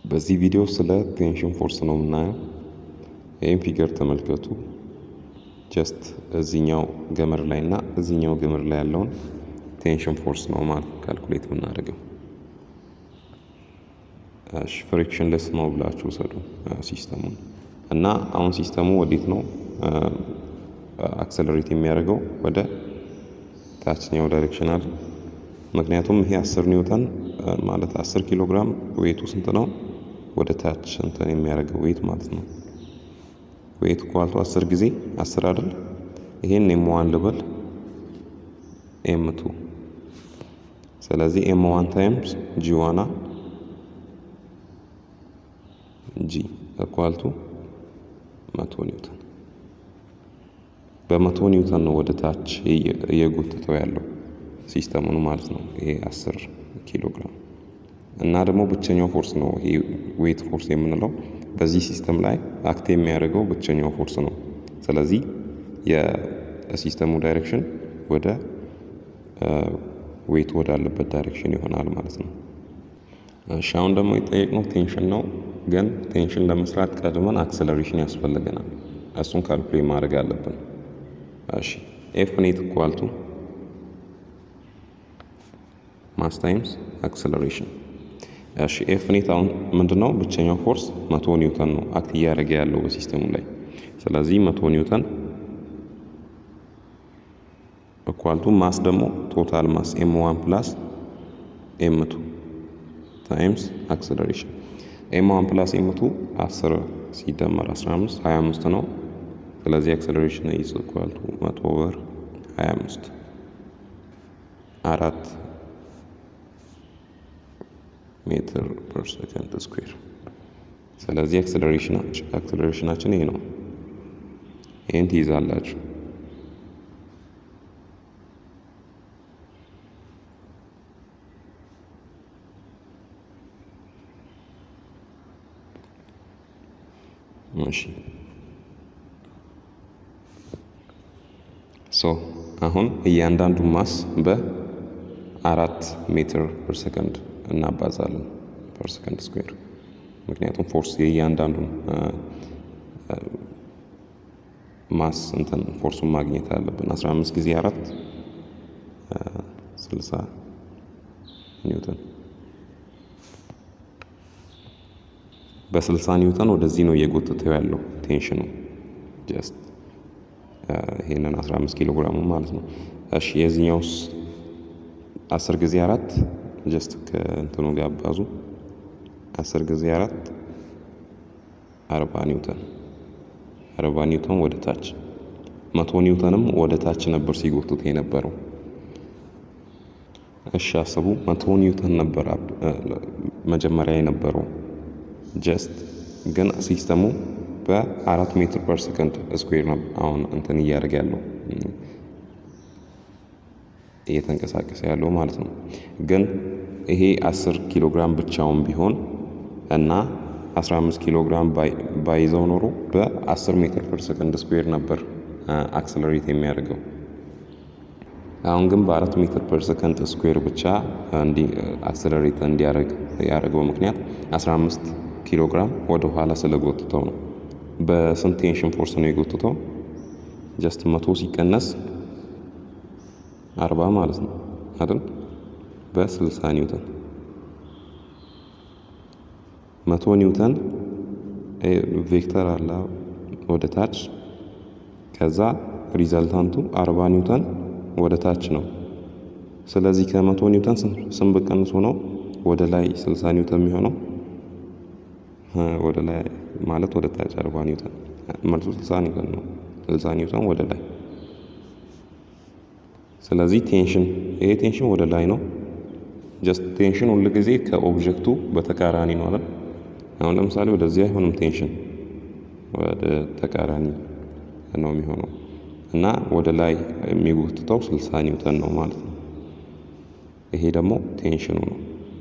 በዚህ ቪዲዮ ስለ ቴንሽን ፎርስ ነው የምናየው። ይህም ፊገር ተመልከቱ። ጀስት እዚኛው ገመድ ላይ እና እዚኛው ገመድ ላይ ያለውን ቴንሽን ፎርስ ነው ማለት ካልኩሌት የምናደርገው። ፍሪክሽን ለስ ነው ብላችሁ ውሰዱ ሲስተሙን እና አሁን ሲስተሙ ወዴት ነው አክሰለሬት የሚያደርገው? ወደ ታችኛው ዳይሬክሽን አለ። ምክንያቱም ይሄ 10 ኒውተን ማለት 10 ኪሎ ግራም ዌቱ ስንት ነው? ወደ ታች እንትን የሚያደርገው ዌት ማለት ነው። ዌት ኳልቱ 10 ጊዜ 10 አይደል? ይሄን ኤም ዋን ልበል ኤም ቱ ስለዚህ ኤም ዋን ታይምስ ጂ ዋና ጂ እኳልቱ መቶ ኒውተን በመቶ ኒውተን ነው ወደ ታች እየጎተተው ያለው ሲስተሙን ማለት ነው። ይሄ 10 ኪሎ ግራም እና ደግሞ ብቸኛው ፎርስ ነው ይሄ ዌት ፎርስ የምንለው በዚህ ሲስተም ላይ አክት የሚያደርገው ብቸኛው ፎርስ ነው። ስለዚህ የሲስተሙ ዳይሬክሽን ወደ ዌት ወዳለበት ዳይሬክሽን ይሆናል ማለት ነው። እሺ አሁን ደግሞ የጠየቅነው ቴንሽን ነው። ግን ቴንሽን ለመስራት ቀድመን አክሰለሬሽን ያስፈልገናል። እሱን ካልኩሌት ማድረግ አለብን። እሺ ኤፍ ኔት ኢኳልቱ ማስ ታይምስ አክሰለሬሽን። እሺ ኤፍ ኔት አሁን ምንድነው? ብቸኛው ፎርስ መቶ ኒውተን ነው አክት እያደረገ ያለው በሲስተሙ ላይ። ስለዚህ መቶ ኒውተን ኢኳልቱ ማስ ደግሞ ቶታል ማስ ኤም ዋን ፕላስ ኤም ቱ ታይምስ አክሰለሬሽን ኤም ዋን ፕላስ ኤም ቱ 10 ሲደመር 15 25 ነው። ስለዚህ አክሰለሬሽን ኢዝ ኢኳል ቱ 100 ኦቨር 25 አራት ሜትር ፐር ሰከንድ ስኩዌር። ስለዚህ አክሰለሬሽናችን ይሄ ነው። ይህን ትይዛላችሁ። እሺ ሶ አሁን እያንዳንዱ ማስ በአራት ሜትር ፐር ሰከንድ እናባዛለን ፐር ሰከንድ ስኩዌር። ምክንያቱም ፎርስ የእያንዳንዱን ማስ እንትን ፎርሱን ማግኘት አለብን። 15 ጊዜ አራት 60 ኒውተን በ60 ኒውተን ወደዚህ ነው እየጎተተው ያለው ቴንሽኑ ጀስት ይሄንን 15 ኪሎ ግራሙ ማለት ነው። እሺ የዚህኛውስ 10 ጊዜ አራት ጀስት ከእንትኑ ጋር አባዙ 10 ጊዜ አራት 40 ኒውተን 40 ኒውተን ወደ ታች መቶ ኒውተንም ወደ ታች ነበር ሲጎቱት የነበረው። እሺ አስቡ፣ መቶ ኒውተን ነበር መጀመሪያ የነበረው ጀስት ግን ሲስተሙ በአራት ሜትር ፐር ሰከንድ ስኩዌር ነው አሁን እንትን እያደረገ ያለው እየተንቀሳቀሰ ያለው ማለት ነው። ግን ይሄ 10 ኪሎ ግራም ብቻውን ቢሆን እና 15 ኪሎ ግራም ባይዘው ኖሮ በ10 ሜትር ፐር ሰከንድ ስኩዌር ነበር አክሰለሬት የሚያደርገው። አሁን ግን በአራት ሜትር ፐር ሰከንድ ስኩዌር ብቻ አክሰለሬት እንዲያደርግ ያደረገው ምክንያት 15 ኪሎ ግራም ወደ ኋላ ስለጎትተው ነው። በስንት ቴንሽን ፎርስ ነው የጎትተው? ጀስት መቶ ሲቀነስ አርባ ማለት ነው አይደል? በስልሳ ኒውተን መቶ ኒውተን ቬክተር አለ ወደ ታች፣ ከዛ ሪዘልታንቱ አርባ ኒውተን ወደ ታች ነው። ስለዚህ ከመቶ ኒውተን ስንት ብቀንሶ ነው ወደ ላይ ስልሳ ኒውተን የሚሆነው? ወደ ላይ ማለት ወደ ታች አርባ ኒውተን መልሱ ስልሳ ኒውተን ነው። ስልሳ ኒውተን ወደ ላይ። ስለዚህ ቴንሽን ይሄ ቴንሽን ወደ ላይ ነው። ጀስት ቴንሽን ሁል ጊዜ ከኦብጀክቱ በተቃራኒ ነው አይደል? አሁን ለምሳሌ ወደዚህ አይሆንም ቴንሽን ወደ ተቃራኒ ነው የሚሆነው እና ወደ ላይ የሚጎትተው ስልሳ ኒውተን ነው ማለት ነው። ይሄ ደግሞ ቴንሽኑ ነው።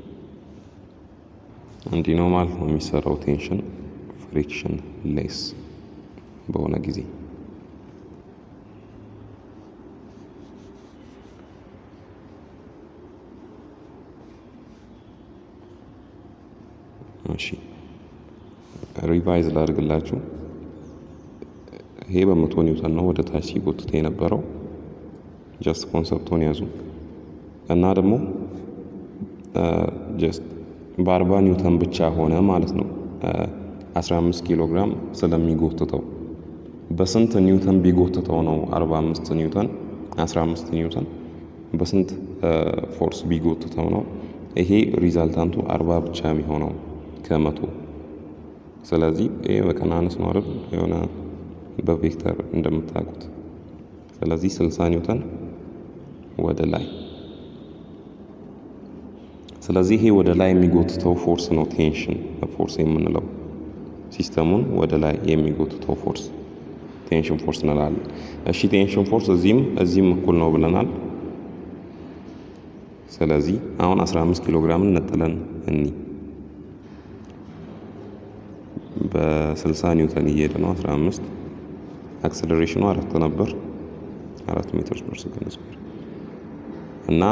እንዲህ ነው ማለት ነው የሚሰራው ቴንሽን ፍሪክሽን ሌስ በሆነ ጊዜ እሺ ሪቫይዝ ላድርግላችሁ። ይሄ በመቶ ኒውተን ነው ወደ ታች ሲጎትት የነበረው። ጀስት ኮንሰፕቱን ያዙ እና ደግሞ ጀስት በአርባ ኒውተን ብቻ ሆነ ማለት ነው 15 ኪሎ ግራም ስለሚጎትተው በስንት ኒውተን ቢጎትተው ነው 45 ኒውተን 15 ኒውተን በስንት ፎርስ ቢጎትተው ነው ይሄ ሪዛልታንቱ 40 ብቻ የሚሆነው ከመቶ ስለዚህ ይሄ በቀናነስ ነው አይደል የሆነ በቬክተር እንደምታውቁት ስለዚህ 60 ኒውተን ወደ ላይ ስለዚህ ይሄ ወደ ላይ የሚጎትተው ፎርስ ነው ቴንሽን ፎርስ የምንለው ሲስተሙን ወደ ላይ የሚጎትተው ፎርስ ቴንሽን ፎርስ እንላለን። እሺ ቴንሽን ፎርስ እዚህም እዚህም እኩል ነው ብለናል። ስለዚህ አሁን 15 ኪሎ ግራምን ነጥለን እኒ በ60 ኒውተን እየሄደ ነው 15 አክሰለሬሽኑ አራት ነበር አራት ሜትር ፐር ሰከንድ ስኩዌር እና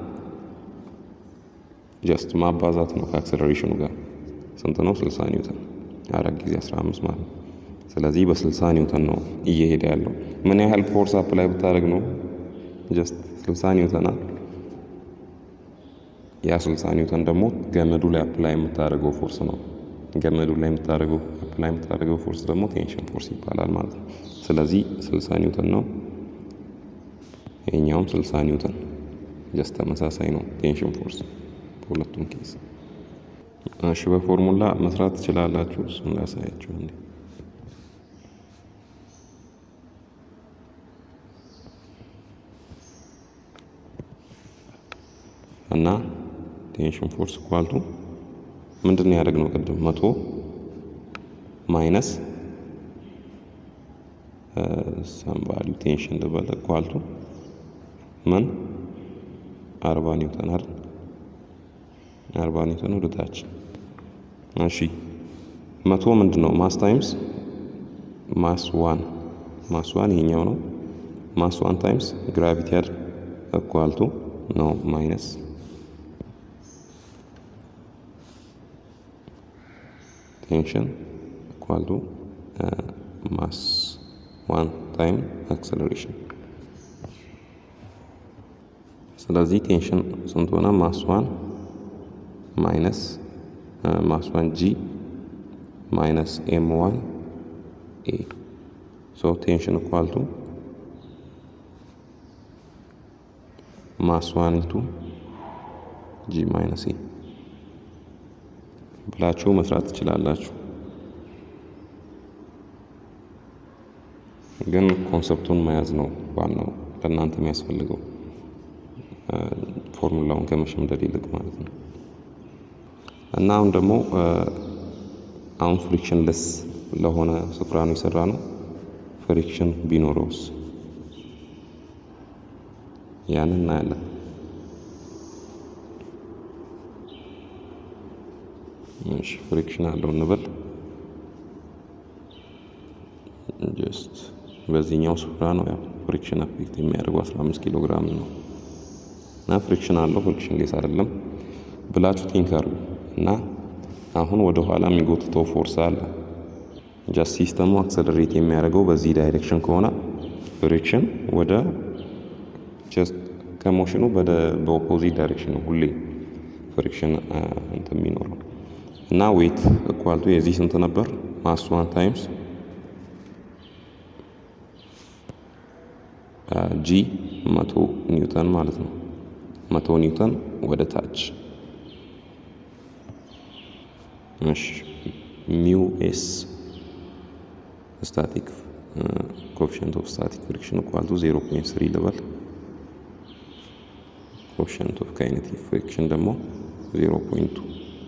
ጀስት ማባዛት ነው ከአክሰለሬሽኑ ጋር ስንት ነው 60 ኒውተን አራት ጊዜ 15 ማለት ነው ስለዚህ በ60 ኒውተን ነው እየሄደ ያለው ምን ያህል ፎርስ አፕላይ ብታደርግ ነው ጀስት 60 ኒውተን ያ 60 ኒውተን ደግሞ ገመዱ ላይ አፕላይ የምታደርገው ፎርስ ነው ገመዱ ላይ የምታደርገው አፕላይ የምታደርገው ፎርስ ደግሞ ቴንሽን ፎርስ ይባላል ማለት ነው ስለዚህ 60 ኒውተን ነው ይሄኛውም 60 ኒውተን ጀስት ተመሳሳይ ነው ቴንሽን ፎርስ በሁለቱም ኬስ እሺ በፎርሙላ መስራት ትችላላችሁ እሱን ላሳያችሁ እንዴ እና ቴንሽን ፎርስ ኳልቱ ምንድን ነው ያደረግነው ቅድም መቶ ማይነስ ሰም ቫልዩ ቴንሽን ልበል ኳልቱ ምን አርባ ኒውተን አይደል አርባ ኒውተን ወደ ታች እሺ መቶ ምንድን ነው ማስ ታይምስ ማስ ዋን ማስ ዋን ይሄኛው ነው ማስ ዋን ታይምስ ግራቪቲ አይደል እኳልቱ ነው ማይነስ ቴንሽን equal to uh, mass 1 time acceleration ስለዚህ ቴንሽን ስንት ሆነ? ማስ 1 ማይነስ ማስ 1 ጂ ማይነስ ኤም 1 ኤ ሶ ቴንሽን equal to ማስ 1 ኢንቱ ጂ ማይነስ ኤ ብላችሁ መስራት ትችላላችሁ። ግን ኮንሰፕቱን መያዝ ነው ዋናው ለእናንተ የሚያስፈልገው ፎርሙላውን ከመሸምደድ ይልቅ ማለት ነው። እና አሁን ደግሞ አሁን ፍሪክሽን ለስ ለሆነ ስፍራ ነው የሰራ ነው። ፍሪክሽን ቢኖረውስ ያንን እናያለን። እሺ ፍሪክሽን አለው እንበል ጀስት በዚህኛው ስፍራ ነው ያው ፍሪክሽን አፌክት የሚያደርገው 15 ኪሎ ግራም ነው እና ፍሪክሽን አለው ፍሪክሽን ሌስ አይደለም ብላችሁ ቲንክ አድርጉ እና አሁን ወደ ኋላ የሚጎትተው ፎርስ አለ ጃስት ሲስተሙ አክሰለሬት የሚያደርገው በዚህ ዳይሬክሽን ከሆነ ፍሪክሽን ወደ ጀስት ከሞሽኑ በኦፖዚት ዳይሬክሽን ነው ሁሌ ፍሪክሽን እንትን የሚኖረው እና ዌት እኳልቱ የዚህ ስንት ነበር? ማስ ዋን ታይምስ ጂ መቶ ኒውተን ማለት ነው። መቶ ኒውተን ወደ ታች እሺ ሚው ኤስ ስታቲክ ኮኤፊሽንት ኦፍ ስታቲክ ፍሪክሽን እኳልቱ 0.3 ልበል። ኮኤፊሽንት ኦፍ ካይኔቲክ ፍሪክሽን ደግሞ 0.2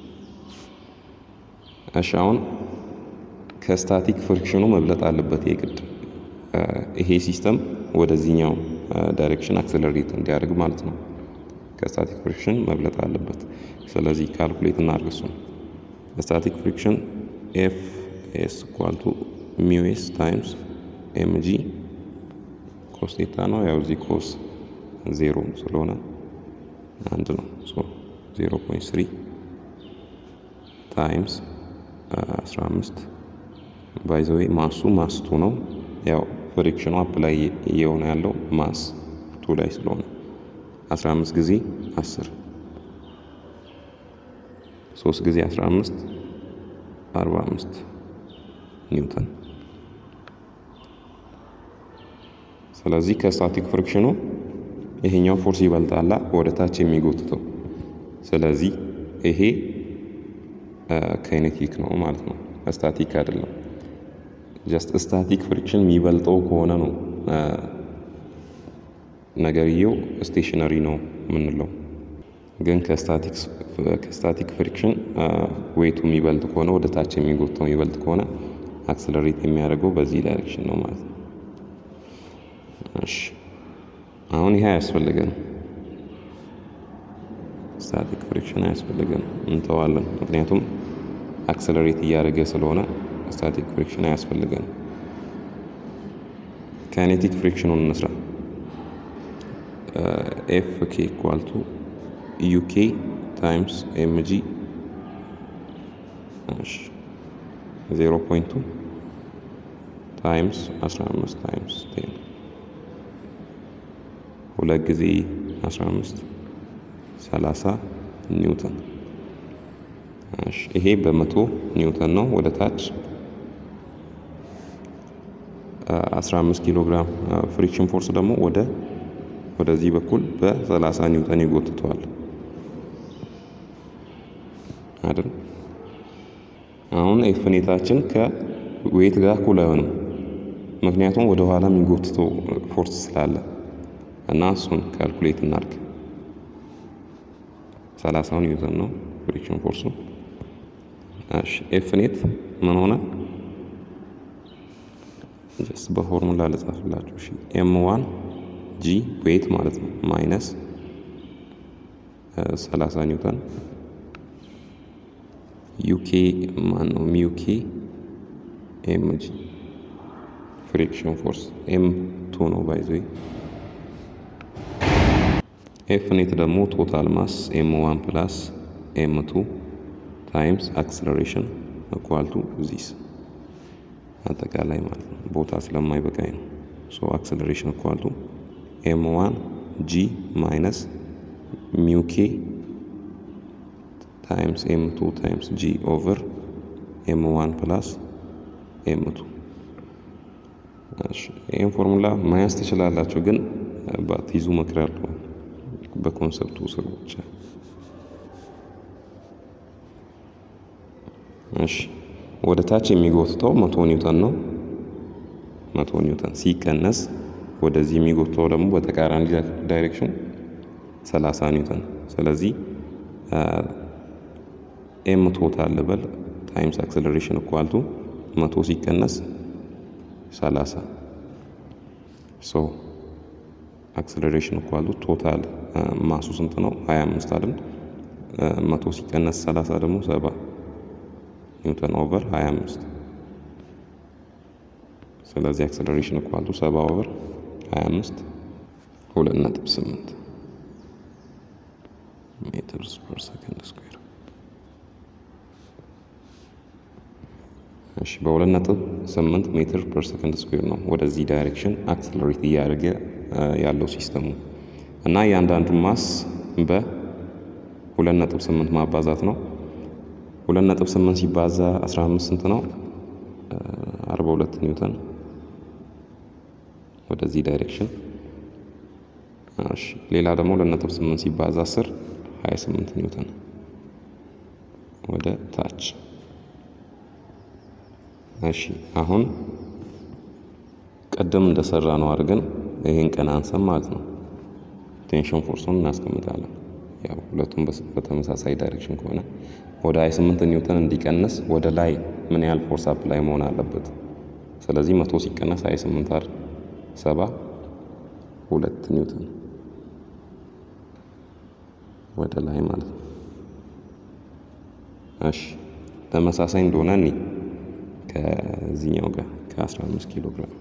እሺ አሁን ከስታቲክ ፍሪክሽኑ መብለጥ አለበት የግድ ይሄ ሲስተም ወደዚህኛው ዳይሬክሽን አክሰለሬት እንዲያደርግ ማለት ነው። ከስታቲክ ፍሪክሽን መብለጥ አለበት። ስለዚህ ካልኩሌት እናድርግ እሱን። ስታቲክ ፍሪክሽን ኤፍ ኤስ ኢኳል ቱ ሚው ኤስ ታይምስ ኤም ጂ ኮስ ቴታ ነው። ያው እዚህ ኮስ ዜሮ ስለሆነ አንድ ነው። ዜሮ ፖይንት ስሪ ታይምስ 15 ባይዘዌ ማሱ ማስቱ ነው። ያው ፍሪክሽኑ አፕ ላይ እየሆነ ያለው ማስ ቱ ላይ ስለሆነ 15 ጊዜ 10 3 ጊዜ 15 45 ኒውተን። ስለዚህ ከስታቲክ ፍሪክሽኑ ይሄኛው ፎርስ ይበልጣላ ወደ ታች የሚጎትተው። ስለዚህ ይሄ ካይኔቲክ ነው ማለት ነው፣ ስታቲክ አይደለም። ጀስት ስታቲክ ፍሪክሽን የሚበልጠው ከሆነ ነው ነገርየው ስቴሽነሪ ነው የምንለው። ግን ከስታቲክ ፍሪክሽን ዌቱ የሚበልጥ ከሆነ ወደ ታች የሚጎተው የሚበልጥ ከሆነ አክሰለሬት የሚያደርገው በዚህ ዳይሬክሽን ነው ማለት ነው። እሺ አሁን ይሄ አያስፈልገንም። ስታቲክ ፍሪክሽን አያስፈልገንም፣ እንተዋለን። ምክንያቱም አክሰለሬት እያደረገ ስለሆነ ስታቲክ ፍሪክሽን አያስፈልገንም። ካይኔቲክ ፍሪክሽኑን እንስራ። ኤፍ ኬ ኢኳል ቱ ዩኬ ታይምስ ኤምጂ ዜሮ ፖይንቱ ታይምስ 15 ታይምስ ቴን ሁለት ጊዜ 15 30 ኒውተን። ይሄ በመቶ ኒውተን ነው። ወደ ታች 15 ኪሎ ግራም ፍሪክሽን ፎርስ ደግሞ ወደ ወደዚህ በኩል በ30 ኒውተን ይጎትተዋል አይደል? አሁን ኤፍኔታችን ከዌት ጋር እኩል አይሆንም፣ ምክንያቱም ወደ ኋላ የሚጎትተው ፎርስ ስላለ እና እሱን ካልኩሌት እናድርግ። 30 ኒውተን ነው ፍሪክሽን ፎርሱ። እሺ ኤፍኔት ምን ሆነ? ጀስት በፎርሙላ ልጻፍላችሁ። እሺ ኤም ዋን ጂ ዌት ማለት ነው ማይነስ 30 ኒውተን ዩኬ ማን ነው ሚዩኬ ኤም ጂ ፍሪክሽን ፎርስ ኤም ቱ ነው ባይዘ ኤፍ ኔት ደግሞ ቶታል ማስ ኤም ዋን ፕላስ ኤም ቱ ታይምስ አክስለሬሽን እኳልቱ ዚስ አጠቃላይ ማለት ነው። ቦታ ስለማይበቃኝ ነው። ሶ አክስለሬሽን እኳልቱ ኤም ዋን ጂ ማይነስ ሚውኬ ታይምስ ኤም ቱ ታይምስ ጂ ኦቨር ኤም ዋን ፕላስ ኤም ቱ። ይህም ፎርሙላ መያዝ ትችላላችሁ፣ ግን ባትይዙ እመክራለሁ። በኮንሰፕቱ ስር ብቻ። እሺ ወደ ታች የሚጎትተው መቶ ኒውተን ነው። መቶ ኒውተን ሲቀነስ ወደዚህ የሚጎትተው ደግሞ በተቃራኒ ዳይሬክሽን 30 ኒውተን። ስለዚህ ኤም ቶታል ልበል ታይምስ አክሰለሬሽን እኳልቱ መቶ ሲቀነስ 30 ሶ አክሰለሬሽን እኳልቱ ቶታል ማሱ ስንት ነው? 25 አይደል? መቶ ሲቀነስ 30 ደግሞ 70 ኒውተን ኦቨር 25 ስለዚህ አክሰለሬሽን እኳልቱ 70 ኦቨር 25 ሁለት ነጥብ ስምንት ሜትርስ ፐር ሰከንድ ስኩዌር። እሺ በሁለት ነጥብ ስምንት ሜትር ፐር ሰከንድ ስኩዌር ነው ወደዚህ ዳይሬክሽን አክሰለሬት እያደረገ ያለው ሲስተሙ እና እያንዳንዱ ማስ በሁለት ነጥብ ስምንት ማባዛት ነው። ሁለት ነጥብ ስምንት ሲባዛ 15 ስንት ነው? 42 ኒውተን ወደዚህ ዳይሬክሽን። እሺ ሌላ ደግሞ ሁለት ነጥብ ስምንት ሲባዛ 10 28 ኒውተን ወደ ታች። እሺ አሁን ቀደም እንደሰራ ነው አድርገን ይሄን ቀን አንሰም ማለት ነው። ቴንሽን ፎርሱን እናስቀምጣለን። ያው ሁለቱም በተመሳሳይ ዳይሬክሽን ከሆነ ወደ 28 ኒውተን እንዲቀንስ ወደ ላይ ምን ያህል ፎርስ አፕ ላይ መሆን አለበት? ስለዚህ መቶ ሲቀነስ 28 አይደል? ሰባ ሁለት ኒውተን ወደ ላይ ማለት ነው። እሺ ተመሳሳይ እንደሆነ እኔ ከዚህኛው ጋር ከ15 ኪሎ ግራም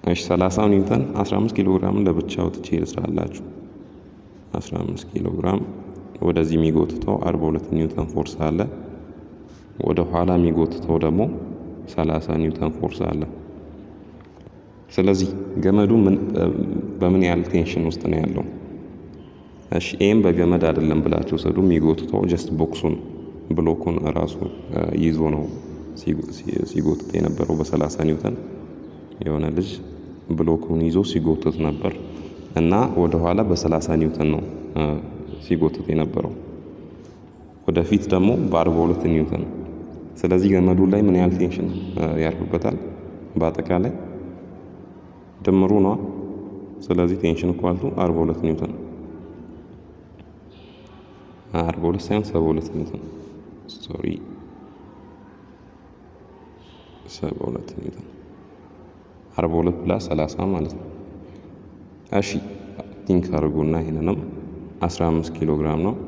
እሺ 30 ኒውተን 15 ኪሎ ግራምን ለብቻ አውጥቼ ልስራላችሁ። 15 ኪሎ ግራም ወደዚህ የሚጎትተው 42 ኒውተን ፎርስ አለ። ወደ ኋላ የሚጎትተው ደግሞ 30 ኒውተን ፎርስ አለ። ስለዚህ ገመዱ በምን ያህል ቴንሽን ውስጥ ነው ያለው? እሺ ይህም በገመድ አይደለም ብላችሁ ሰዱ። የሚጎትተው ጀስት ቦክሱን ብሎኩን እራሱ ይዞ ነው ሲጎትት የነበረው በ30 ኒውተን የሆነ ልጅ ብሎኩን ይዞ ሲጎትት ነበር እና ወደ ኋላ በ30 ኒውተን ነው ሲጎትት የነበረው ወደፊት ደግሞ በ42 ኒውተን። ስለዚህ ገመዱ ላይ ምን ያህል ቴንሽን ያርፍበታል? በአጠቃላይ ድምሩ ነዋ። ስለዚህ ቴንሽን ኳልቱ 42 ኒውተን 42 ሳይሆን 72 ኒውተን ሶሪ 72 ኒውተን 42 ፕላስ 30 ማለት ነው። እሺ ቲንክ አድርጉና ይህንንም 15 ኪሎ ግራም ነው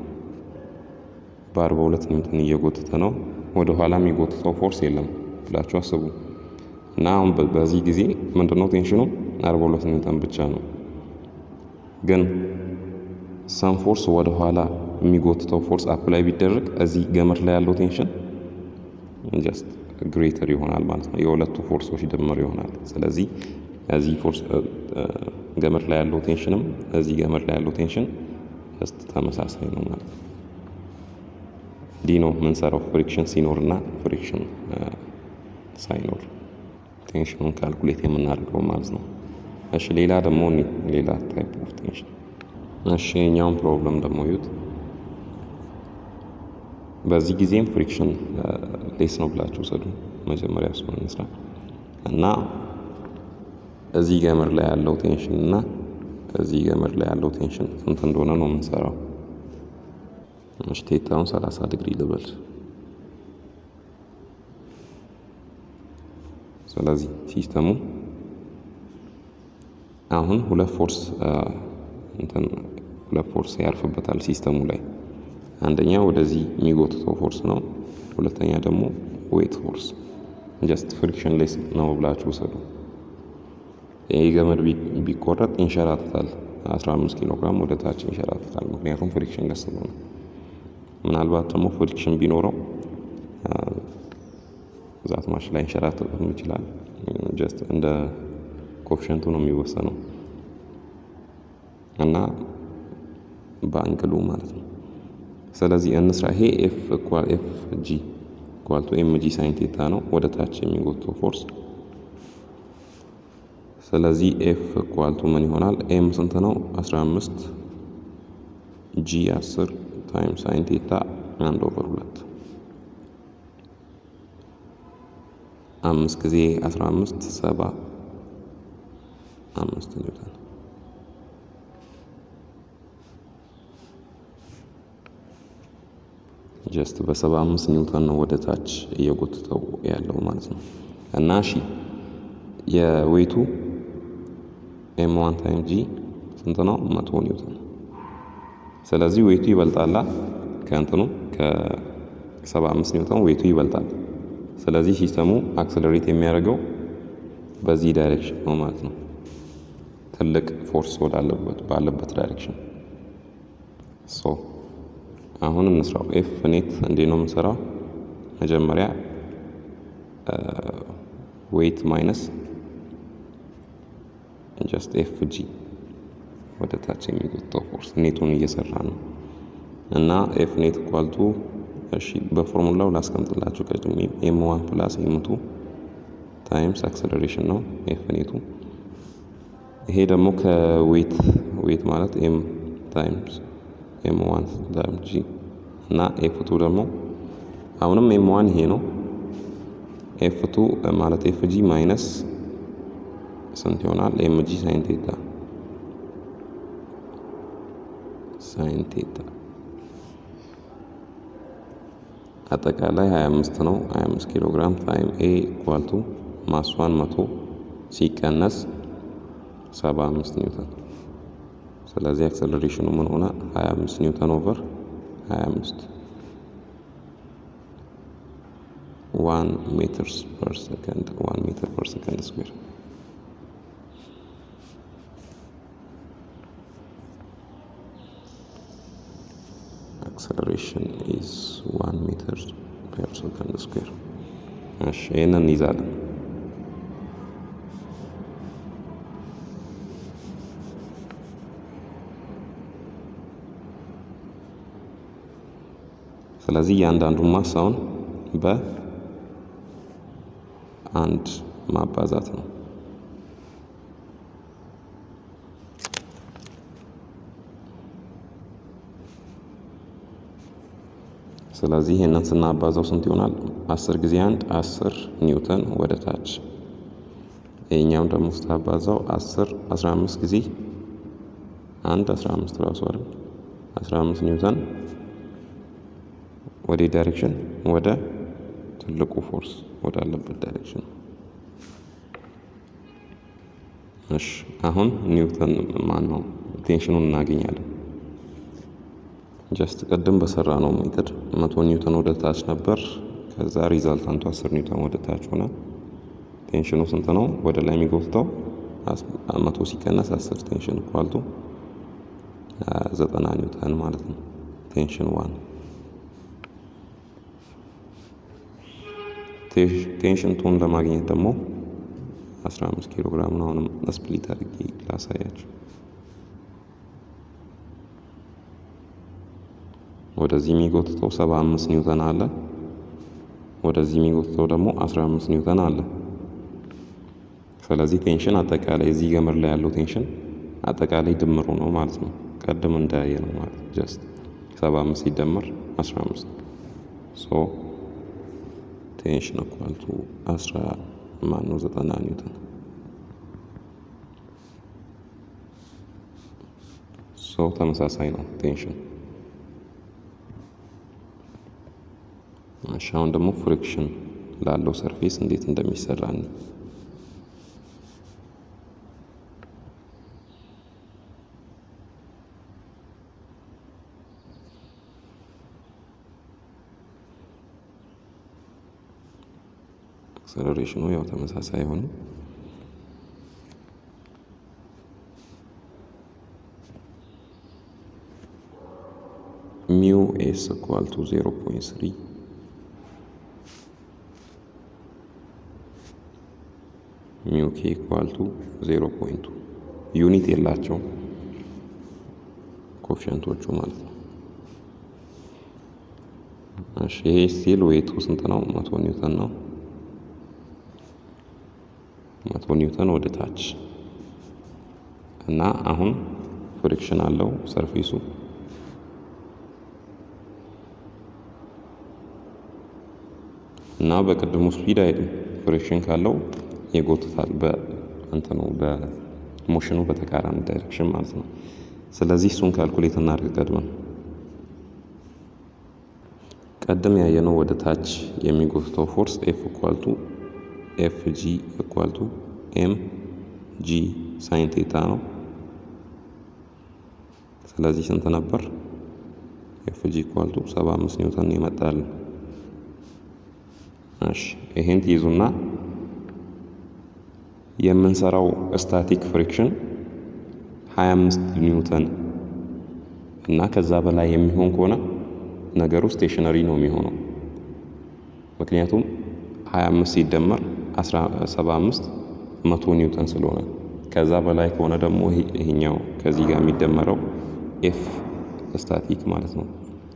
በ42 ኒውተን እየጎተተ ነው። ወደ ኋላ የሚጎትተው ፎርስ የለም ብላችሁ አስቡ እና አሁን በዚህ ጊዜ ምንድነው ቴንሽኑ 42 ኒውተን ብቻ ነው። ግን ሰም ፎርስ ወደ ኋላ የሚጎትተው ፎርስ አፕላይ ቢደረግ እዚህ ገመድ ላይ ያለው ቴንሽን ጀስት ግሬተር ይሆናል ማለት ነው። የሁለቱ ፎርሶች ድምር ይሆናል። ስለዚህ እዚህ ፎርስ ገመድ ላይ ያለው ቴንሽንም እዚህ ገመድ ላይ ያለው ቴንሽን ጀስት ተመሳሳይ ነው ማለት ነው። እንዲህ ነው የምንሰራው ፍሪክሽን ሲኖር እና ፍሪክሽን ሳይኖር ቴንሽኑን ካልኩሌት የምናደርገው ማለት ነው። እሺ ሌላ ደግሞ ሌላ ታይፕ ኦፍ ቴንሽን እሺ የኛውን ፕሮብለም ደግሞ ይዩት። በዚህ ጊዜም ፍሪክሽን ሌስ ነው ብላችሁ ሰዱ። መጀመሪያ እሱን እንስራ እና እዚህ ገመድ ላይ ያለው ቴንሽን እና እዚህ ገመድ ላይ ያለው ቴንሽን ስንት እንደሆነ ነው የምንሰራው። እሺ ቴታውን 30 ዲግሪ ልበል። ስለዚህ ሲስተሙ አሁን ሁለት ፎርስ እንትን ሁለት ፎርስ ያርፍበታል ሲስተሙ ላይ አንደኛ ወደዚህ የሚጎትተው ፎርስ ነው። ሁለተኛ ደግሞ ዌት ፎርስ ጀስት ፍሪክሽን ሌስ ነው ብላችሁ ውሰዱ። ይህ ገመድ ቢቆረጥ ይንሸራትታል። 15 ኪሎ ግራም ወደ ታች ይንሸራትታል። ምክንያቱም ፍሪክሽን ለስ ነው። ምናልባት ደግሞ ፍሪክሽን ቢኖረው ዛት ማሽ ላይ ይንሸራትትም ይችላል። ጀስት እንደ ኮፍሸንቱ ነው የሚወሰነው እና በአንግሉ ማለት ነው። ስለዚህ እንስራ። ይሄ ኤፍ ኢኳል ኤፍ ጂ ኢኳል ቱ ኤም ጂ ሳይን ቴታ ነው ወደ ታች የሚጎተው ፎርስ። ስለዚህ ኤፍ ኢኳል ቱ ምን ይሆናል? ኤም ስንት ነው? 15 ጂ 10 ታይም ሳይን ቴታ አንድ ኦቨር ሁለት አምስት ጊዜ 15 ሰባ አምስት ኒውተን ጀስት በሰባ አምስት ኒውተን ነው ወደ ታች እየጎትተው ያለው ማለት ነው። እና እሺ የዌቱ ኤም ዋን ታይም ጂ ስንት ነው? መቶ ኒውተን። ስለዚህ ዌቱ ይበልጣላ ከእንትኑ ከሰባ አምስት ኒውተን ዌቱ ይበልጣል። ስለዚህ ሲስተሙ አክሰለሬት የሚያደርገው በዚህ ዳይሬክሽን ነው ማለት ነው። ትልቅ ፎርስ ወዳለበት ባለበት ዳይሬክሽን ሶ አሁን እንስራው። ኤፍ ኔት እንዴት ነው የምንሰራው? መጀመሪያ ዌይት ማይነስ ጀስት ኤፍ ጂ ወደ ታች የሚጎተው ፎርስ ኔቱን እየሰራ ነው እና ኤፍ ኔት ኳልቱ እሺ፣ በፎርሙላው ላስቀምጥላችሁ ቀድሜ ኤም ዋን ፕላስ ኤም ቱ ታይምስ አክሰለሬሽን ነው ኤፍ ኔቱ። ይሄ ደግሞ ከዌት ዌት ማለት ኤም ታይምስ ኤም ዋን ታይም ጂ እና ኤፍ ቱ ደግሞ አሁንም ኤም ዋን ይሄ ነው። ኤፍ ቱ ማለት ኤፍ ጂ ማይነስ ስንት ይሆናል? ኤም ጂ ሳይን ቴታ ሳይን ቴታ አጠቃላይ 25 ነው። 25 ኪሎ ግራም ታይም ኤ ኢኳል ቱ ማስዋን መቶ ሲቀነስ 75 ኒውተን ስለዚህ አክሰለሬሽኑ ምን ሆነ? 25 ኒውተን ኦቨር 25 1 ሜትርስ ፐር ሰከንድ 1 ሜትር ፐር ሰከንድ ስኩዌር አክሰለሬሽን ኢዝ ዋን ሜትር ፐር ሰከንድ ስኩዌር። እሺ ይህንን እንይዛለን። ስለዚህ እያንዳንዱን ማሳውን በአንድ ማባዛት ነው። ስለዚህ ይህንን ስናባዛው ስንት ይሆናል? አስር ጊዜ አንድ አስር ኒውተን ወደ ታች። ይህኛውን ደግሞ ስታባዛው አስር አስራ አምስት ጊዜ አንድ አስራ አምስት ራሱ አይደል? አስራ አምስት ኒውተን ወደ ዳይሬክሽን ወደ ትልቁ ፎርስ ወዳለበት ዳይሬክሽን። እሺ አሁን ኒውተን ማን ነው ቴንሽኑን እናገኛለን። ጀስት ቅድም በሰራ ነው ሜትድ መቶ ኒውተን ወደ ታች ነበር። ከዛ ሪዛልታንቱ አስር ኒውተን ወደ ታች ሆነ። ቴንሽኑ ስንት ነው? ወደ ላይ የሚጎትተው መቶ ሲቀነስ አስር ቴንሽን ኳልቱ ዘጠና ኒውተን ማለት ነው። ቴንሽን ዋን ቴንሽን ቱን ለማግኘት ደግሞ 15 ኪሎ ግራም ነው። አሁንም ስፕሊት አድርጌ ላሳያችሁ። ወደዚህ የሚጎትተው 75 ኒውተን አለ። ወደዚህ የሚጎትተው ደግሞ 15 ኒውተን አለ። ስለዚህ ቴንሽን አጠቃላይ እዚህ ገመድ ላይ ያለው ቴንሽን አጠቃላይ ድምሩ ነው ማለት ነው። ቀድም እንዳየ ነው ማለት ጀስት 75 ሲደመር 15 ሶ ቴንሽን እኳልቱ 10 ማን ነው 90 ኒውተን ሶ ተመሳሳይ ነው ቴንሽን። እሺ አሁን ደግሞ ፍሪክሽን ላለው ሰርፌስ እንዴት እንደሚሰራ ነው። አክሰለሬሽኑ ያው ተመሳሳይ አይሆንም። ሚው ኤስ ኢኳል ቱ 0.3 ሚው ኬ ኢኳል ቱ 0.2 ዩኒት የላቸውም ኮፊሸንቶቹ ማለት ነው። እሺ ይሄ ስቲል ዌቱ ስንት ነው? መቶ ኒውተን ነው። መቶ ኒውተን ወደ ታች እና አሁን ፍሪክሽን አለው ሰርፌሱ እና በቅድሙ ስፒድ አይሄድም። ፍሪክሽን ካለው ይጎትታል በእንትኑ በሞሽኑ በተቃራኒ ዳይሬክሽን ማለት ነው። ስለዚህ እሱን ካልኩሌት እናድርግ ቀድመን ቀድም ያየነው ወደ ታች የሚጎትተው ፎርስ ኤፍ ኢኳልቱ ኤፍ ጂ ኢኳልቱ ኤም ጂ ሳይን ቴታ ነው። ስለዚህ ስንት ነበር? ኤፍ ጂ ኢኳልቱ ሰባ አምስት ኒውተን ይመጣል። እሺ ይሄን ትይዙና የምንሰራው ስታቲክ ፍሪክሽን 25 ኒውተን እና ከዛ በላይ የሚሆን ከሆነ ነገሩ ስቴሽነሪ ነው የሚሆነው። ምክንያቱም 25 ሲደመር 75 መቶ ኒውተን ስለሆነ ከዛ በላይ ከሆነ ደግሞ ይሄኛው ከዚህ ጋር የሚደመረው ኤፍ ስታቲክ ማለት ነው።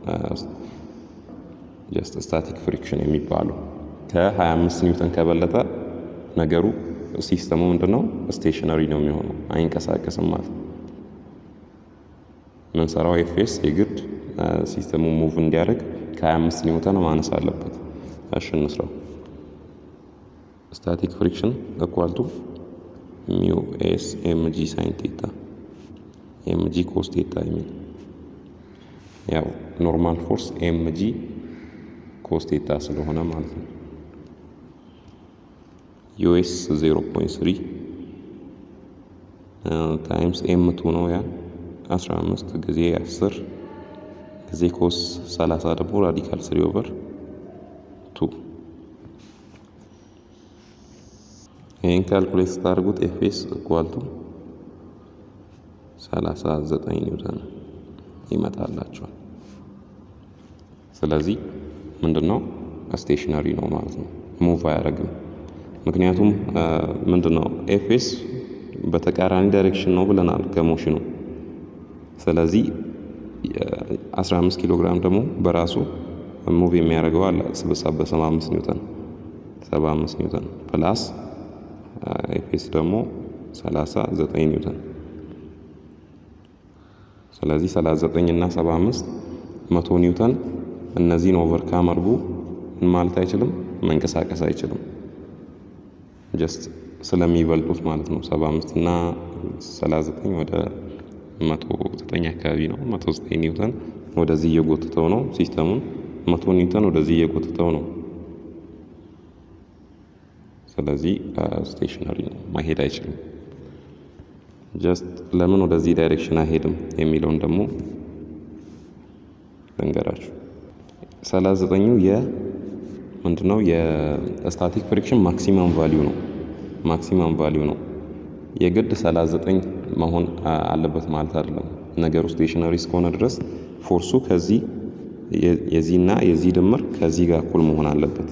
ጀስት ስታቲክ ፍሪክሽን የሚባለው ከ25 ኒውተን ከበለጠ ነገሩ ሲስተሙ ምንድን ነው? ስቴሽነሪ ነው የሚሆነው፣ አይንቀሳቀስም ማለት ነው። ምንሰራው ኤፍኤስ የግድ ሲስተሙ ሙቭ እንዲያደርግ ከ25 ኒውተን ማነስ አለበት። እሺ እንስራው። ስታቲክ ፍሪክሽን እኳልቱ ሚው ኤስ ኤምጂ ሳይን ቴታ ኤምጂ ኮስ ቴታ የሚል ያው ኖርማል ፎርስ ኤምጂ ኮስ ቴታ ስለሆነ ማለት ነው። ዩኤስ 0.3 ታይምስ ኤም ቱ ነው ያ 15 ጊዜ 10 ጊዜ ኮስ 30 ደግሞ ራዲካል ስሪ ኦቨር ቱ ይህን ካልኩሌት ስታደርጉት ኤፍኤስ እኳልቱ 39 ኒውተን ይመጣላቸዋል። ስለዚህ ምንድን ነው ስቴሽነሪ ነው ማለት ነው፣ ሙቭ አያደርግም። ምክንያቱም ምንድን ነው ኤፌስ በተቃራኒ ዳይሬክሽን ነው ብለናል ከሞሽኑ። ስለዚህ 15 ኪሎ ግራም ደግሞ በራሱ ሙቭ የሚያደርገው አለ በ75 ኒውተን 75 ኒውተን ፕላስ ኤፌስ ደግሞ 39 ኒውተን ስለዚህ 39 እና 75 መቶ ኒውተን እነዚህን ኦቨርካም አድርጎ ማለት አይችልም፣ መንቀሳቀስ አይችልም። ጀስት ስለሚበልጡት ማለት ነው። 75 እና 39 ወደ 109 አካባቢ ነው። 109 ኒውተን ወደዚህ እየጎትተው ነው ሲስተሙን፣ መቶ ኒውተን ወደዚህ እየጎትተው ነው። ስለዚህ ስቴሽነሪ ነው፣ ማሄድ አይችልም። ጀስት ለምን ወደዚህ ዳይሬክሽን አይሄድም የሚለውን ደግሞ ልንገራችሁ። 39ኙ የ ምንድነው የስታቲክ ፍሪክሽን ማክሲመም ቫሊዩ ነው። ማክሲመም ቫሊዩ ነው። የግድ 39 መሆን አለበት ማለት አይደለም። ነገሩ ስቴሽነሪ እስከሆነ ድረስ ፎርሱ ከዚህ የዚህና የዚህ ድምር ከዚህ ጋር እኩል መሆን አለበት።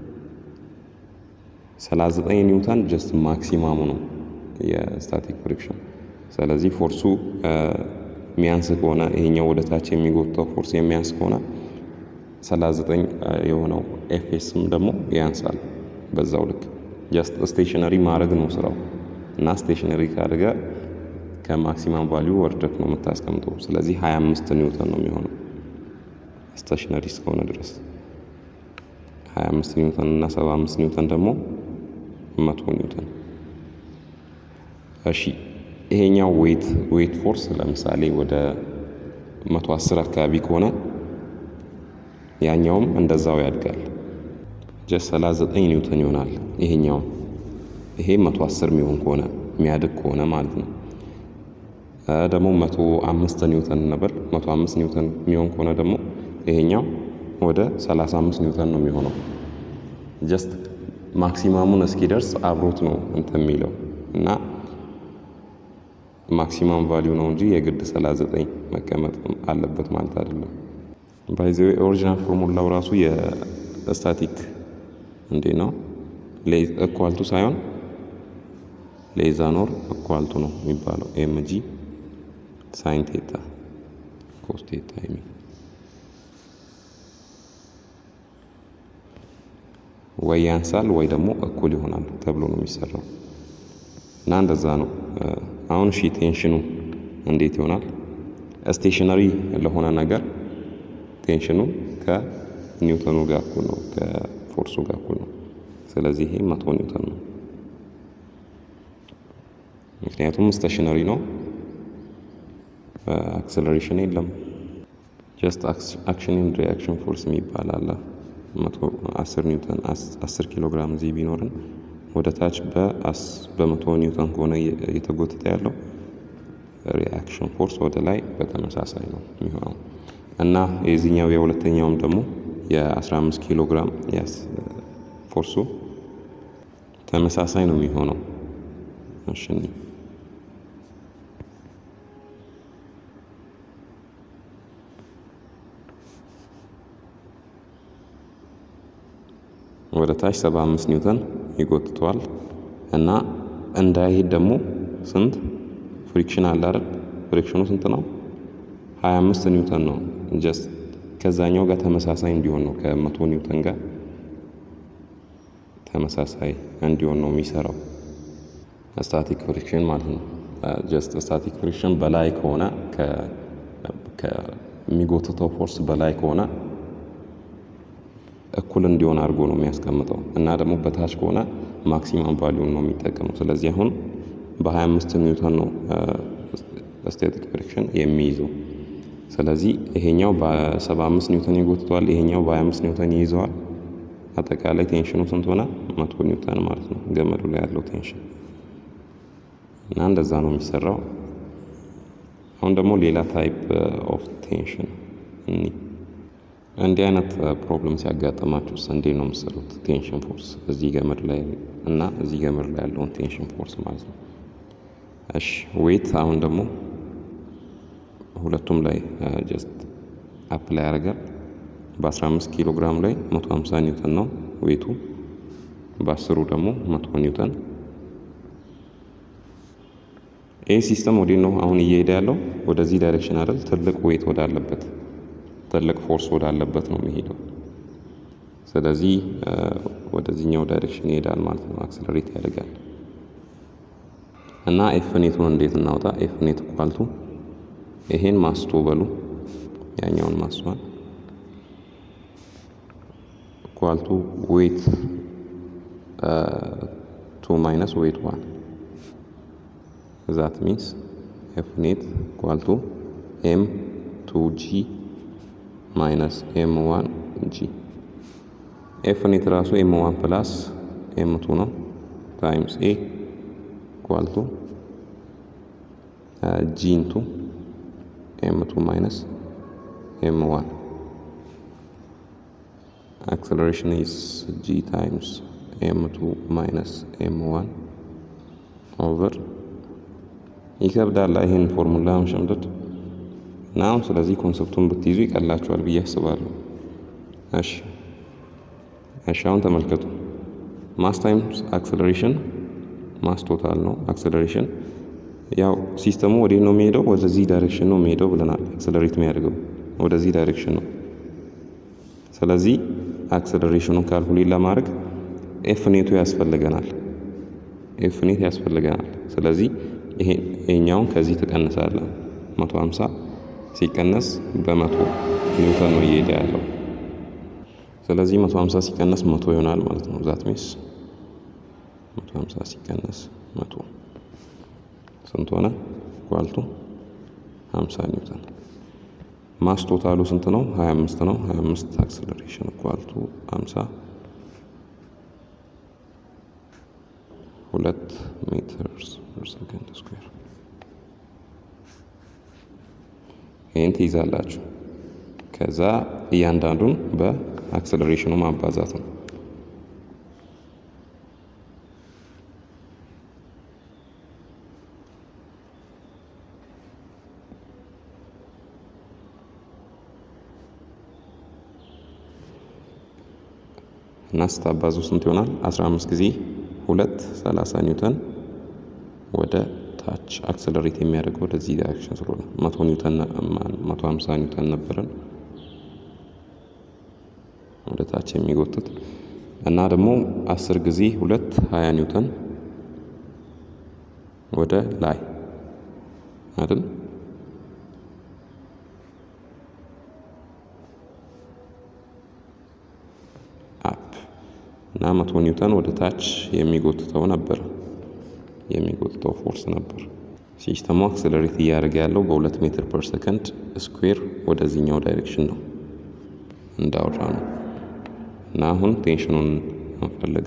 39 ኒውተን ጀስት ማክሲማሙ ነው የስታቲክ ፍሪክሽን። ስለዚህ ፎርሱ የሚያንስ ከሆነ ይሄኛው ወደ ታች የሚጎተው ፎርስ የሚያንስ ከሆነ 39 የሆነው ኤፍኤስም ደግሞ ያንሳል በዛው ልክ። ጀስት ስቴሽነሪ ማድረግ ነው ስራው እና ስቴሽነሪ ካደረገ ከማክሲማም ቫሊዩ ወርደክ ነው የምታስቀምጠው። ስለዚህ 25 ኒውተን ነው የሚሆነው ስቴሽነሪ እስከሆነ ድረስ 25 ኒውተን እና 75 ኒውተን ደግሞ መቶ ኒውተን። እሺ ይሄኛው ዌት ዌት ፎርስ ለምሳሌ ወደ 110 አካባቢ ከሆነ ያኛውም እንደዛው ያድጋል። ጀስት 39 ኒውተን ይሆናል። ይሄኛው ይሄ 110 የሚሆን ከሆነ የሚያድግ ከሆነ ማለት ነው። ደግሞ 105 ኒውተን ነበር። 105 ኒውተን የሚሆን ከሆነ ደግሞ ይሄኛው ወደ 35 ኒውተን ነው የሚሆነው። ጀስት ማክሲማሙን እስኪደርስ አብሮት ነው እንትን የሚለው እና ማክሲማም ቫሊዩ ነው እንጂ የግድ 39 መቀመጥ አለበት ማለት አይደለም። ባይዘ ኦሪጂናል ፎርሙላው ራሱ የስታቲክ እንዴ ነው እኳልቱ ሳይሆን ሌዛኖር እኳልቱ ነው የሚባለው ኤምጂ ሳይን ቴታ ኮስ ቴታ የሚል ወይ ያንሳል ወይ ደግሞ እኩል ይሆናል ተብሎ ነው የሚሰራው እና እንደዛ ነው። አሁን እሺ ቴንሽኑ እንዴት ይሆናል? ስቴሽነሪ ለሆነ ነገር ቴንሽኑ ከኒውተኑ ጋር እኩል ነው፣ ከፎርሱ ጋር እኩል ነው። ስለዚህ ይሄ መቶ ኒውተን ነው። ምክንያቱም ስቴሽነሪ ነው፣ አክሰለሬሽን የለም። ጀስት አክሽን ኤንድ ሪያክሽን ፎርስ የሚባል አለ። መቶ አስር ኒውተን አስር ኪሎ ግራም እዚህ ቢኖርን ወደ ታች በመቶ ኒውተን ከሆነ እየተጎተተ ያለው ሪያክሽን ፎርስ ወደ ላይ በተመሳሳይ ነው የሚሆነው እና የዚህኛው የሁለተኛውም ደግሞ የ15 ኪሎ ግራም ፎርሱ ተመሳሳይ ነው የሚሆነው። እሺ ወደ ታች 75 ኒውተን ይጎትተዋል እና እንዳይሄድ ደግሞ ስንት ፍሪክሽን አለ አይደል? ፍሪክሽኑ ስንት ነው? 25 ኒውተን ነው። ጀስት ከዛኛው ጋር ተመሳሳይ እንዲሆን ነው ከመቶ ኒውተን ጋር ተመሳሳይ እንዲሆን ነው የሚሰራው ስታቲክ ፍሪክሽን ማለት ነው። ጀስት ስታቲክ ፍሪክሽን በላይ ከሆነ ከሚጎትተው ፎርስ በላይ ከሆነ እኩል እንዲሆን አድርጎ ነው የሚያስቀምጠው እና ደግሞ በታች ከሆነ ማክሲማም ቫሊዩን ነው የሚጠቀመው። ስለዚህ አሁን በ25 ኒውተን ነው ስታቲክ ፍሪክሽን የሚይዘው። ስለዚህ ይሄኛው በ75 ኒውተን ይጎትተዋል፣ ይሄኛው በ25 ኒውተን ይይዘዋል። አጠቃላይ ቴንሽኑ ስንት ሆነ? መቶ ኒውተን ማለት ነው ገመዱ ላይ ያለው ቴንሽን እና እንደዛ ነው የሚሰራው። አሁን ደግሞ ሌላ ታይፕ ኦፍ ቴንሽን እኒ እንዲህ አይነት ፕሮብለም ሲያጋጥማችሁስ እንዴት ነው የምትሰሩት? ቴንሽን ፎርስ እዚህ ገመድ ላይ እና እዚህ ገመድ ላይ ያለውን ቴንሽን ፎርስ ማለት ነው። እሺ ዌት አሁን ደግሞ ሁለቱም ላይ ጀስት አፕላይ ያደርጋል። በ15 ኪሎ ግራም ላይ 150 ኒውተን ነው ዌቱ፣ በአስሩ ደግሞ 100 ኒውተን። ይህ ሲስተም ወዴት ነው አሁን እየሄደ ያለው? ወደዚህ ዳይሬክሽን አይደል? ትልቅ ዌት ወዳለበት ትልቅ ፎርስ ወዳለበት ነው የሚሄደው። ስለዚህ ወደዚህኛው ዳይሬክሽን ይሄዳል ማለት ነው፣ አክሰለሬት ያደርጋል። እና ኤፍኔቱን እንዴት እናውጣ? ኤፍኔት ኳልቱ ይሄን ማስቶ በሉ ያኛውን ማስቷል ኳልቱ ዌት ቱ ማይነስ ዌት ዋን ዛት ሚንስ ኤፍኔት ኳልቱ ኤም ቱ ጂ ማይነስ ኤም ዋን ጂ ኤፍኔት ራሱ ኤም ዋን ፕላስ ኤም ቱ ነው ታይምስ ኤ ኳልቱ ጂ ኢንቱ ኤም ቱ ማይነስ ኤም ዋን acceleration is g times m2 minus m1 over ይከብዳል ይህን ፎርሙላ መሸምደድ እና አሁን ስለዚህ ኮንሰፕቱን ብትይዙ ይቀላችኋል ብዬ አስባለሁ። እሺ እሺ አሁን ተመልከቱ። ማስ ታይምስ አክሰለሬሽን ማስ ቶታል ነው። አክሰለሬሽን ያው ሲስተሙ ወዴት ነው የሚሄደው? ወደዚህ ዳይሬክሽን ነው የሚሄደው ብለናል። አክሰለሬት የሚያደርገው ወደዚህ ዳይሬክሽን ነው። ስለዚህ አክሰለሬሽኑን ካልኩሌት ለማድረግ ኤፍ ኔቱ ያስፈልገናል። ኤፍ ኔት ያስፈልገናል። ስለዚህ ይሄኛውን ከዚህ ትቀንሳለ። 150 ሲቀነስ በመቶ ኒውተን ነው እየሄደ ያለው። ስለዚህ 150 ሲቀነስ መቶ ይሆናል ማለት ነው። ዛት ሚስ 150 ሲቀነስ መቶ ስንት ሆነ? ኳልቱ 50 ኒውተን ማስ ቶታሉ ስንት ነው? 25 ነው። 25 አክሰለሬሽን ኳልቱ 50 ሁለት ሜትርስ ፐር ሰከንድ ስኩዌር። ይህን ትይዛላችሁ። ከዛ እያንዳንዱን በአክሰለሬሽኑ ማባዛት ነው። እና ስታባዙ ስንት ይሆናል? 15 ጊዜ ሁለት 30 ኒውተን ወደ ታች አክሰለሬት የሚያደርገው ወደዚህ ዳይሬክሽን ስለሆነ 100 ኒውተን 150 ኒውተን ነበረን ወደ ታች የሚጎትት እና ደግሞ 10 ጊዜ ሁለት 20 ኒውተን ወደ ላይ አይደል? አፕ እና መቶ ኒውተን ወደ ታች የሚጎትተው ነበር የሚጎትተው ፎርስ ነበር። ሲስተሙ አክሰለሬት እያደረገ ያለው በሁለት ሜትር ፐር ሰከንድ ስኩዌር ወደዚህኛው ዳይሬክሽን ነው እንዳወራ ነው። እና አሁን ቴንሽኑን እንፈልግ።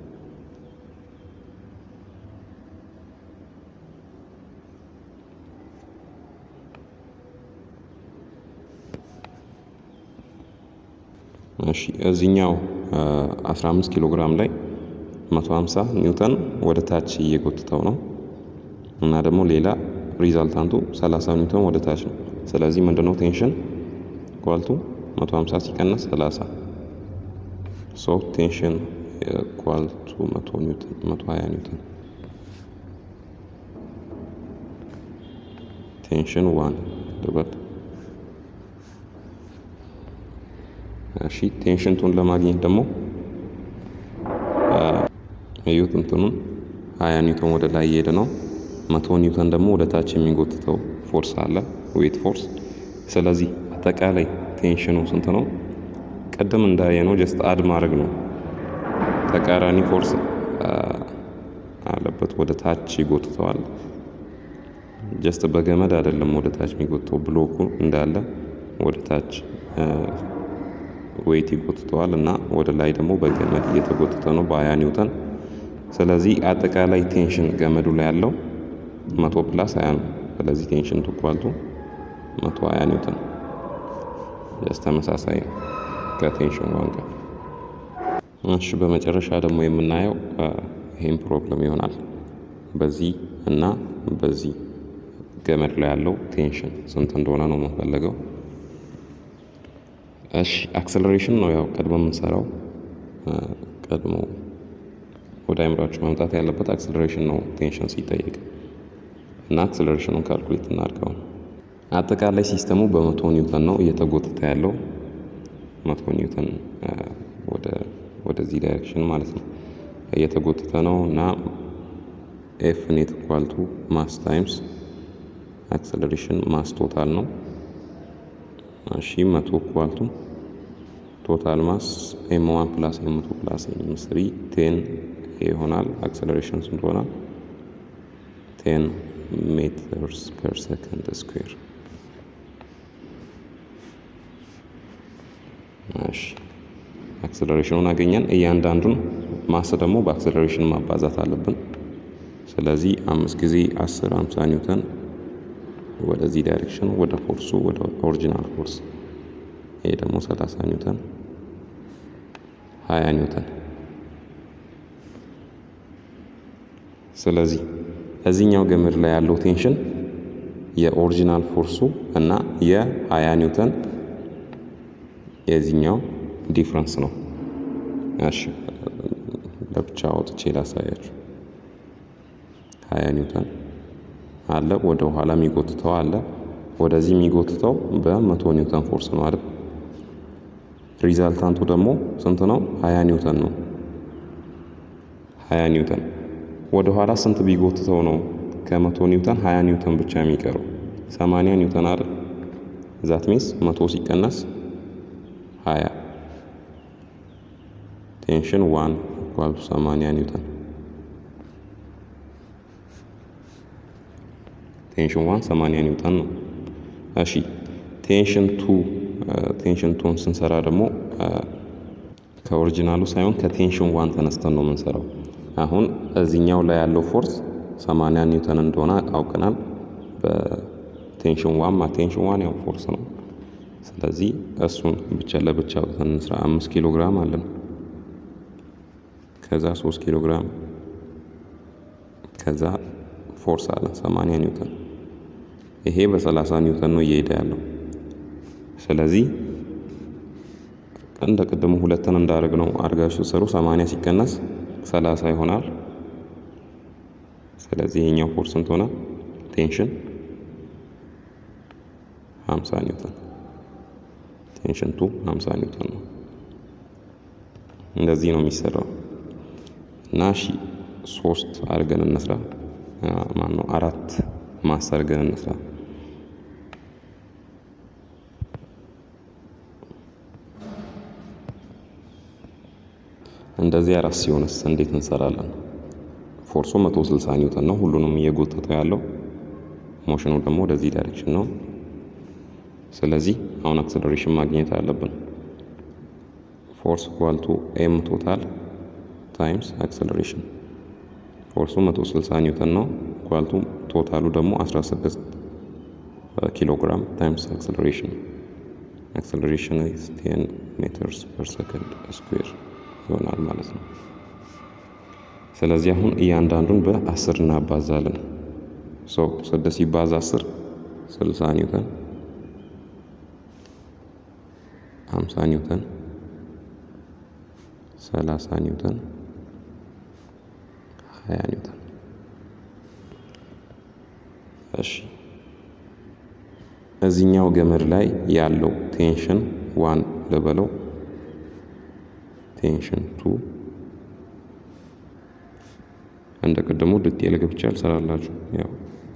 እሺ እዚህኛው 15 ኪሎ ግራም ላይ 150 ኒውተን ወደ ታች እየጎትተው ነው እና ደግሞ ሌላ ሪዛልታንቱ 30 ኒውተን ወደ ታች ነው። ስለዚህ ምንድነው ቴንሽን ኳልቱ 150 ሲቀነስ 30 ሶ ቴንሽን ኳልቱ 100 ኒውተን 120 ኒውተን ቴንሽን ዋን ልበል እሺ ቴንሽንቱን ለማግኘት ደግሞ እዩት እንትኑን ሀያ ኒውተን ወደ ላይ እየሄደ ነው። መቶ ኒውተን ደግሞ ወደ ታች የሚጎትተው ፎርስ አለ ዌት ፎርስ። ስለዚህ አጠቃላይ ቴንሽኑ ስንት ነው? ቅድም እንዳየነው ጀስት አድ ማድረግ ነው። ተቃራኒ ፎርስ አለበት ወደ ታች ይጎትተዋል። ጀስት በገመድ አይደለም ወደ ታች የሚጎትተው ብሎኩ እንዳለ ወደ ታች ዌይት ይጎትተዋል እና ወደ ላይ ደግሞ በገመድ እየተጎተተ ነው በሀያ ኒውተን። ስለዚህ አጠቃላይ ቴንሽን ገመዱ ላይ ያለው መቶ ፕላስ ሀያ ነው። ስለዚህ ቴንሽን ትኳልቱ መቶ ሀያ ኒውተን ጀስት ተመሳሳይ ነው ከቴንሽን ዋን ጋር። እሺ በመጨረሻ ደግሞ የምናየው ይህም ፕሮብለም ይሆናል። በዚህ እና በዚህ ገመድ ላይ ያለው ቴንሽን ስንት እንደሆነ ነው የምንፈለገው። እሺ አክሰለሬሽን ነው ያው ቀድሞ የምንሰራው ቀድሞ ወደ አይምራችሁ መምጣት ያለበት አክሰለሬሽን ነው ቴንሽን ሲጠየቅ እና አክሰለሬሽኑን ካልኩሌት እናድርገው። አጠቃላይ ሲስተሙ በመቶ ኒውተን ነው እየተጎተተ ያለው መቶ ኒውተን ወደዚህ ዳይሬክሽን ማለት ነው እየተጎተተ ነው እና ኤፍ ኔት ኳልቱ ማስ ታይምስ አክሰለሬሽን ማስ ቶታል ነው። እሺ መቶ ኳልቱ ቶታል ማስ ኤም ዋን ፕላስ ኤም ቱ ፕላስ ኤም ስሪ ቴን ይሆናል። አክሰለሬሽን ስንት ሆናል? ቴን ሜትርስ ፐር ሰከንድ ስኩዌር። እሺ አክሰለሬሽኑን አገኘን። እያንዳንዱን ማስ ደግሞ በአክሰለሬሽን ማባዛት አለብን። ስለዚህ አምስት ጊዜ አስር አምሳ ኒውተን ወደዚህ ዳይሬክሽን ወደ ፎርሱ ወደ ኦሪጂናል ፎርስ ይሄ ደግሞ ሰላሳ ኒውተን ሀያ ኒውተን ስለዚህ እዚህኛው ገመድ ላይ ያለው ቴንሽን የኦሪጂናል ፎርሱ እና የሀያ ኒውተን የዚህኛው ዲፍረንስ ነው። እሺ ለብቻ አውጥቼ ላሳያችሁ። ሀያ ኒውተን አለ፣ ወደ ኋላ የሚጎትተው አለ፣ ወደዚህ የሚጎትተው በመቶ ኒውተን ፎርስ ነው አይደል? ሪዛልታንቱ ደግሞ ስንት ነው? ሀያ ኒውተን ነው። ሀያ ኒውተን ወደ ኋላ ስንት ቢጎትተው ነው ከመቶ ኒውተን ሀያ ኒውተን ብቻ የሚቀረው? ሰማንያ ኒውተን አይደል? ዛት ሚንስ መቶ ሲቀነስ ሀያ ቴንሽን ዋን ኢኳል ቱ ሰማንያ ኒውተን ቴንሽን ዋን ሰማንያ ኒውተን ነው። እሺ ቴንሽን ቱ ቴንሽን ቱን ስንሰራ ደግሞ ከኦሪጂናሉ ሳይሆን ከቴንሽን ዋን ተነስተን ነው የምንሰራው። አሁን እዚህኛው ላይ ያለው ፎርስ 80 ኒውተን እንደሆነ አውቀናል። በቴንሽን ዋን ማ ቴንሽን ዋን ያው ፎርስ ነው። ስለዚህ እሱን ብቻ ለብቻ አውጥተን እንስራ። አምስት ኪሎ ግራም አለን። ከዛ ሶስት ኪሎ ግራም ከዛ ፎርስ አለን 80 ኒውተን። ይሄ በ30 ኒውተን ነው እየሄደ ያለው። ስለዚህ እንደ ቅድሙ ሁለትን እንዳደረግ ነው አድርጋችሁ ሰሩ። 80 ሲቀነስ 30 ይሆናል። ስለዚህ ይሄኛው ፎርስ ስንት ሆነ? ቴንሽን 50 ኒውተን ቴንሽን ቱ 50 ኒውተን ነው። እንደዚህ ነው የሚሰራው እና እሺ ሶስት አድርገን እንስራ። ማን ነው አራት ማስ አድርገን እንስራ። እንደዚህ አራት ሲሆንስ እንዴት እንሰራለን? ፎርሱ 160 ኒውተን ነው። ሁሉንም እየጎተተ ያለው ሞሽኑ ደግሞ ወደዚህ ዳይሬክሽን ነው። ስለዚህ አሁን አክሰለሬሽን ማግኘት አለብን። ፎርስ ኢኳል ቱ ኤም ቶታል ታይምስ አክሰለሬሽን። ፎርሱ 160 ኒውተን ነው ኢኳል ቱ ቶታሉ ደግሞ 16 ኪሎ ግራም ታይምስ አክሰለሬሽን። አክሰለሬሽን ኢዝ 10 ሜትርስ ፐር ሰከንድ ስኩዌር ይሆናል ማለት ነው። ስለዚህ አሁን እያንዳንዱን በአስር እናባዛለን። ሶ ስድስት ሲባዛ አስር ስልሳ ኒውተን ሀምሳ ኒውተን ሰላሳ ኒውተን ሀያ ኒውተን። እሺ እዚህኛው ገመድ ላይ ያለው ቴንሽን ዋን ልበለው ቴንሽን ቱ እንደ ቅድሙ ዲቴል ገብቼ አልሰራላችሁ ያው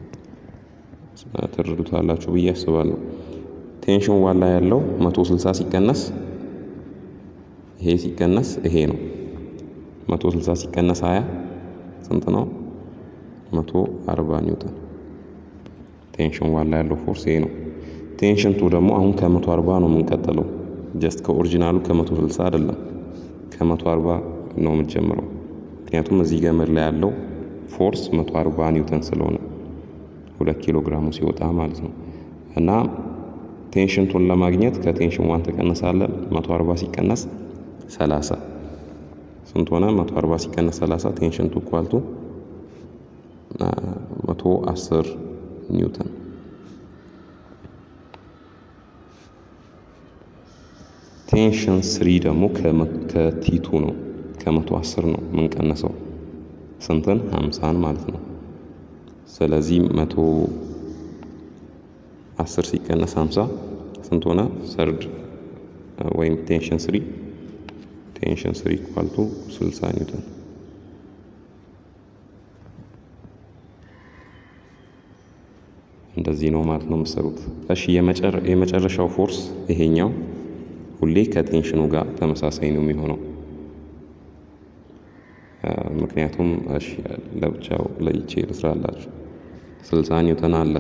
ትረዱታላችሁ ብዬ አስባለሁ። ቴንሽን ዋን ላይ ያለው 160 ሲቀነስ ይሄ ሲቀነስ ይሄ ነው። 160 ሲቀነስ 20 ስንት ነው? 140 ኒውተን። ቴንሽን ዋን ላይ ያለው ፎርስ ይሄ ነው። ቴንሽን ቱ ደግሞ አሁን ከ140 ነው የምንቀጥለው። ጀስት ከኦሪጂናሉ ከ160 አይደለም ከ140 ነው የምንጀምረው። ምክንያቱም እዚህ ገመድ ላይ ያለው ፎርስ 140 ኒውተን ስለሆነ ሁለት ኪሎ ግራሙ ሲወጣ ማለት ነው። እና ቴንሽን ቱን ለማግኘት ከቴንሽን ዋን ተቀነሳለ 140 ሲቀነስ 30 ስንት ሆነ? 140 ሲቀነስ 30 ቴንሽን ቱ ኳልቱ 110 ኒውተን ቴንሽን ስሪ ደግሞ ከቲቱ ነው ከመቶ አስር ነው የምንቀነሰው ስንትን ሀምሳን ማለት ነው። ስለዚህ መቶ አስር ሲቀነስ ሀምሳ ስንት ሆነ? ሰርድ ወይም ቴንሽን ስሪ ቴንሽን ስሪ ኳልቱ ስልሳ ኒውተን እንደዚህ ነው ማለት ነው የምሰሩት። እሺ የመጨረሻው ፎርስ ይሄኛው ሁሌ ከቴንሽኑ ጋር ተመሳሳይ ነው የሚሆነው። ምክንያቱም እሺ ለብቻው ለይቼ ልስራላችሁ። ስልሳ ኒውተን አለ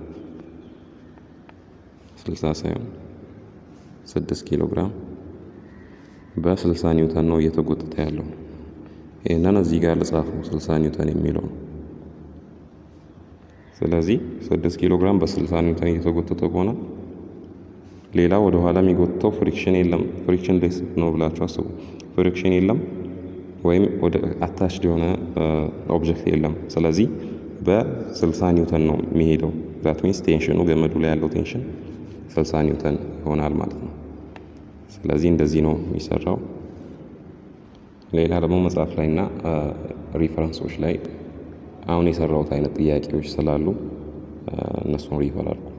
ስልሳ ሳይሆን ስድስት ኪሎ ግራም በስልሳ ኒውተን ነው እየተጎተተ ያለው። ይህንን እዚህ ጋር ልጻፈው ስልሳ ኒውተን የሚለው ነው። ስለዚህ ስድስት ኪሎ ግራም በስልሳ ኒውተን እየተጎተተ ከሆነ ሌላ ወደ ኋላ የሚጎትተው ፍሪክሽን የለም። ፍሪክሽን ሌስ ነው ብላችሁ አስቡ። ፍሪክሽን የለም ወይም ወደ አታችድ የሆነ ኦብጀክት የለም። ስለዚህ በ60 ኒውተን ነው የሚሄደው። ዛት ሚንስ ቴንሽኑ ገመዱ ላይ ያለው ቴንሽን 60 ኒውተን ይሆናል ማለት ነው። ስለዚህ እንደዚህ ነው የሚሰራው። ሌላ ደግሞ መጽሐፍ ላይ እና ሪፈረንሶች ላይ አሁን የሰራሁት አይነት ጥያቄዎች ስላሉ እነሱን ሪፈር አድርጉ።